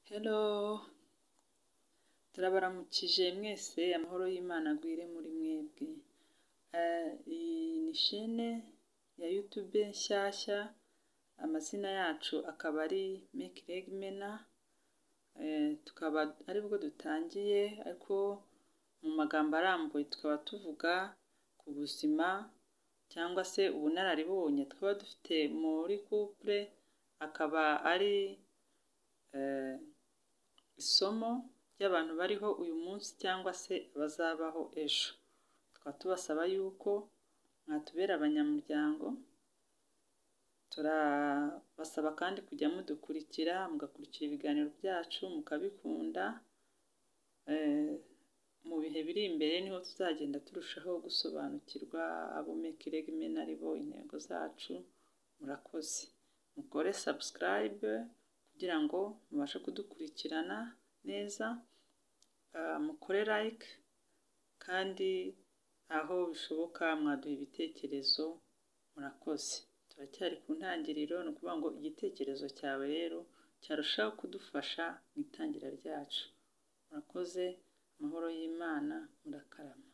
Helo turabaramukije mwese amahoro y'Imana agwire muri mwebwe, iyi ni shene ya yutube nshyashya amazina yacu akaba ari meki rege mena, tukaba aribwo dutangiye ariko mu magambo arambuye tukaba tuvuga ku buzima cyangwa se ubunararibonye twaba dufite muri kupure, akaba ari isomo ry'abantu bariho uyu munsi cyangwa se abazabaho ejo, tukaba tubasaba yuko mwatubera abanyamuryango, turabasaba kandi kujya mudukurikira mugakurikira ibiganiro byacu mukabikunda, mu bihe biri imbere niho tuzagenda turushaho gusobanukirwa abo meki rege mena ari bo, intego zacu, murakoze. Mukore sabusikarayibe kugira ngo mubashe kudukurikirana neza, mukore layike kandi aho bishoboka mwaduha ibitekerezo, murakoze. Turacyari ku ntangiriro ni ukuvuga ngo igitekerezo cyawe rero cyarushaho kudufasha mu itangira ryacu, murakoze amahoro y'Imana murakarama.